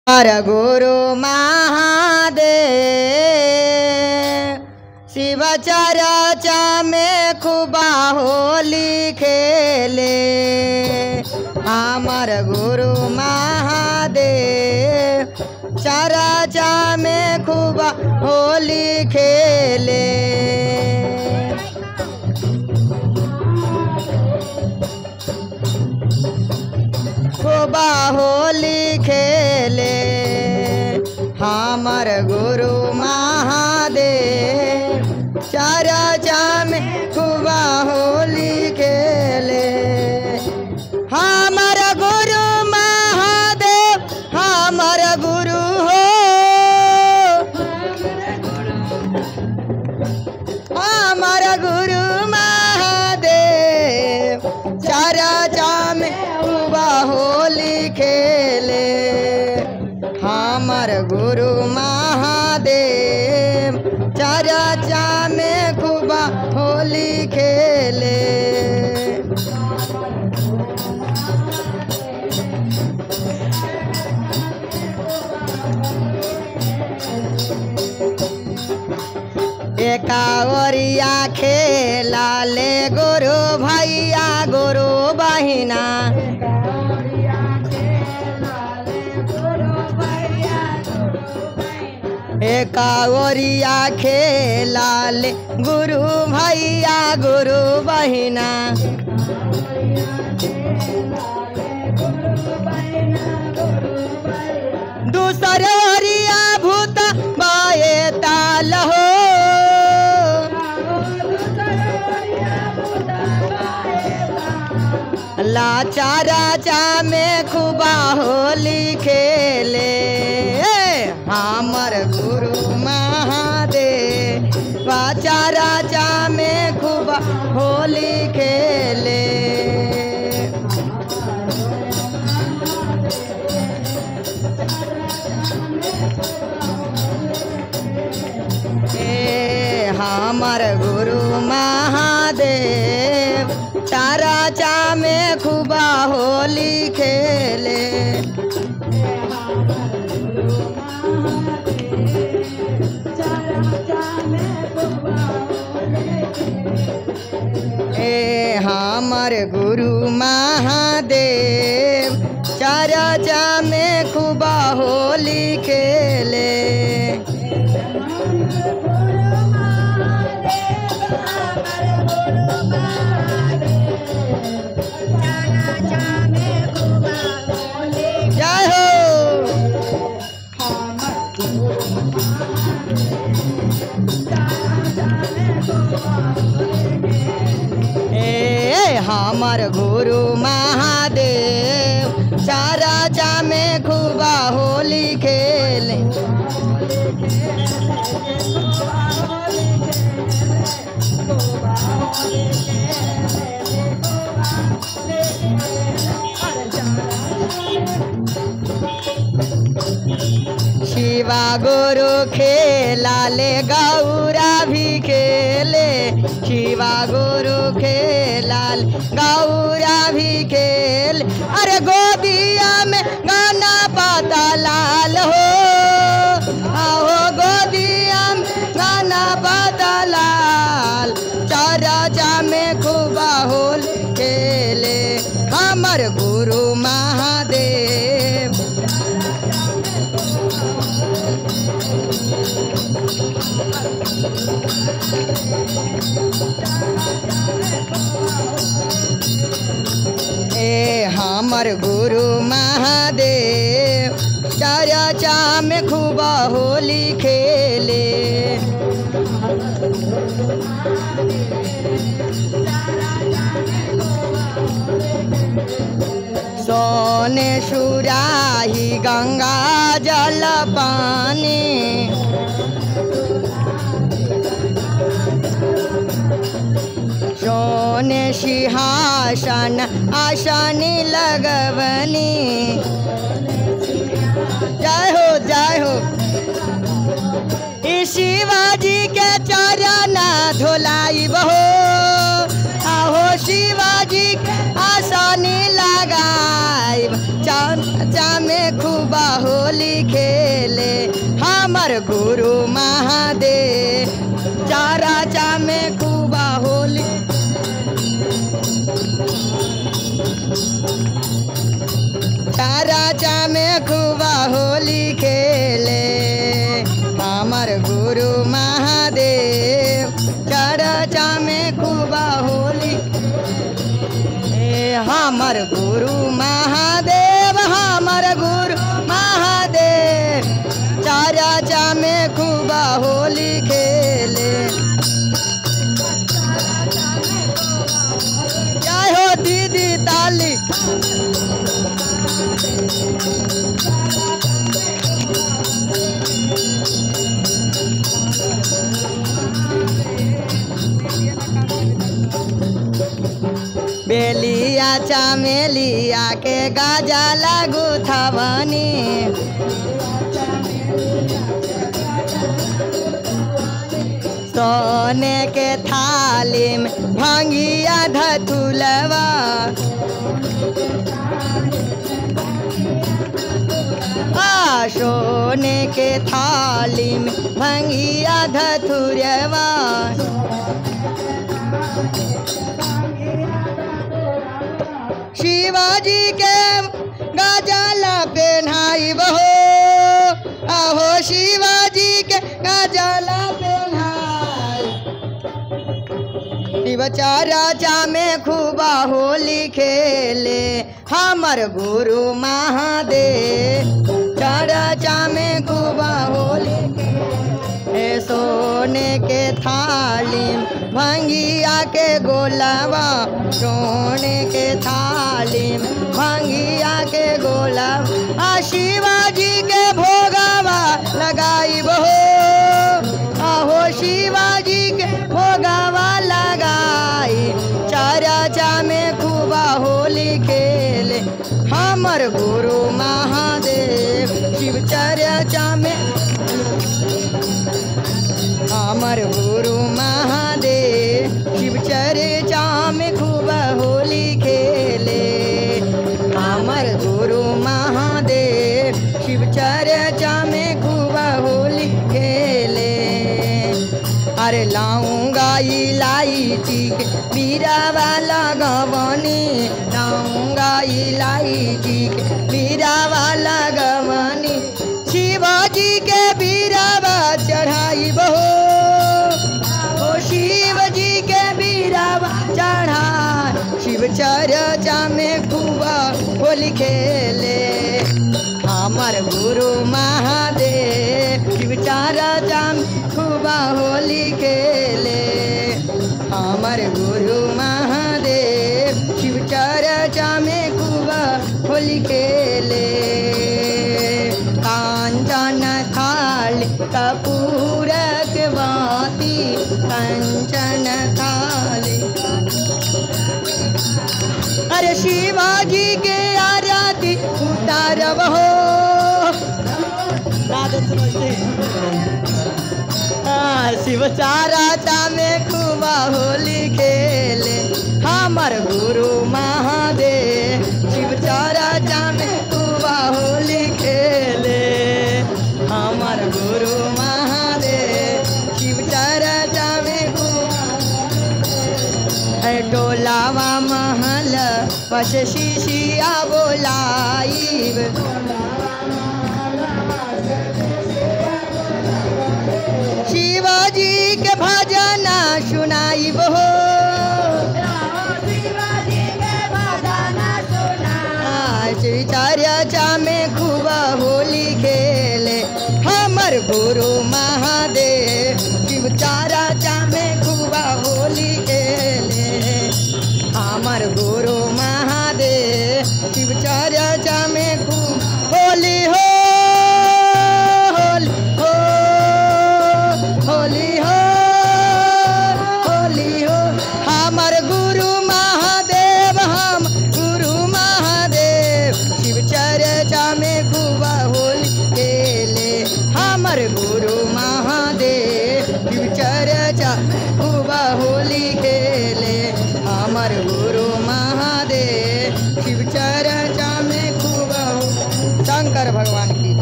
हर गुरु महादेव शिव चरचा में खुबा होली खेले हमर गुरु महादेव चरचा में खुबा होली खेले खुबा होली खेले हमर गुरु महादेव चरचा में खुबा होली खेले हमर गुरु महादेव हमर गुरु हो हमर गुरु महादेव चरचा में खुबा होली खेले हमर गुरु महादेव चरचा में खुबा होली खेले एकावरिया खेला ले गुरु भैया गुरु बहिना एकावरिया खेला ले गुरु भैया गुरु बहिना दूसर ओरिया भूत बाए ताल हो लाचा राजा में खुबा होली खेले हमर गुरु महादेव बाचा राजा में खुबा होली खेले ए हमर गुरु महादेव तारा चा में खुबा होली खेले ए हमर गुरु महादेव चरचा में खुबा होली खेले जय हो ए हमर गुरु महादेव चारा चा में खुबा होली खेले शिवा गुरु खेला ले गौरा भी खेले शिवा गुरु खेला ले गौरा भी खेल अरे गोदिया में गाना पाता लाल हो आओ गोदिया में गाना पाता लाल चरचा में खूबा होल खेले हमर गुरु महादेव ए हमर गुरु महादेव चरचा में खूबा होली खेले सोने सुराही गंगा जल पानी सोने सिंहासन आसन लगवनी जय हो जय हो ई शिवाजी के चरण धोलाई बहो आहो शिवाजी के आसन लगाई चर्चा में खूबा होली खेले हमर गुरु महादेव चर्चा में खूबा होली चर्चा में खूबा होली खेले हमर गुरु महादेव चर्चा में खूबा होली ए हमर गुरु महादेव हमर गुरु महादेव चर्चा में खूबा होली खेले जय हो दीदी ताली बेलिया चमेलिया के गाजा लागू थवनी सोने के थाली में भंगिया धतुलवा आ सोने के थाली में भंगिया धतुरवा शिवाजी के गजाला पेन्हाई बहो आहो शिवाजी के गजाला पेन्हाई शिवचर्चा में खूबा होली खेले हमर गुरु महादेव चर्चा में खूबा होली हे सोने के थाली में भंगिया के गोलावा सोने के थाली में भंगिया के गोलावा आ शिवाजी के भोगावा लगाई बहो आहो शिवाजी के भोगावा लगाई चर्चा में खूबा होली खेले हमर गुरु महादेव शिव चर्चा में हमर गुरु महादेव शिव चर्चा में खूब होली खेले हमर गुरु महादेव शिव चर्चा में खूब होली खेले अरे लाऊंगा इलायची के बीरा वाला गवनी लाऊंगा इलायची के बीरा वाला गवनी शिवाजी के बीरावा चढ़ाई बहो ओ शिव जी के बीरावा चढ़ा शिव चर्चा में खूबा होली खेले हमर गुरु महादेव शिव चर्चा में खूबा होली खेले हमर गुरु महादेव शिव चर्चा में खूबा होली खेले कांचन थाल कपूरक बाती कंचन थाली अरे शिवाजी के आरती उतारब हो हाँ, शिव चारा में खूबा होली खेले हमर गुरु महादेव शिव चारा में खूबा होली खेले हमर गुरु महादेव शिव चारा में खूबा है टोलावा महल पश शिशिया बोलाइब शिवाजी के भजना सुनाइब हो चर्चा में खूब होली खेले हमर गुरु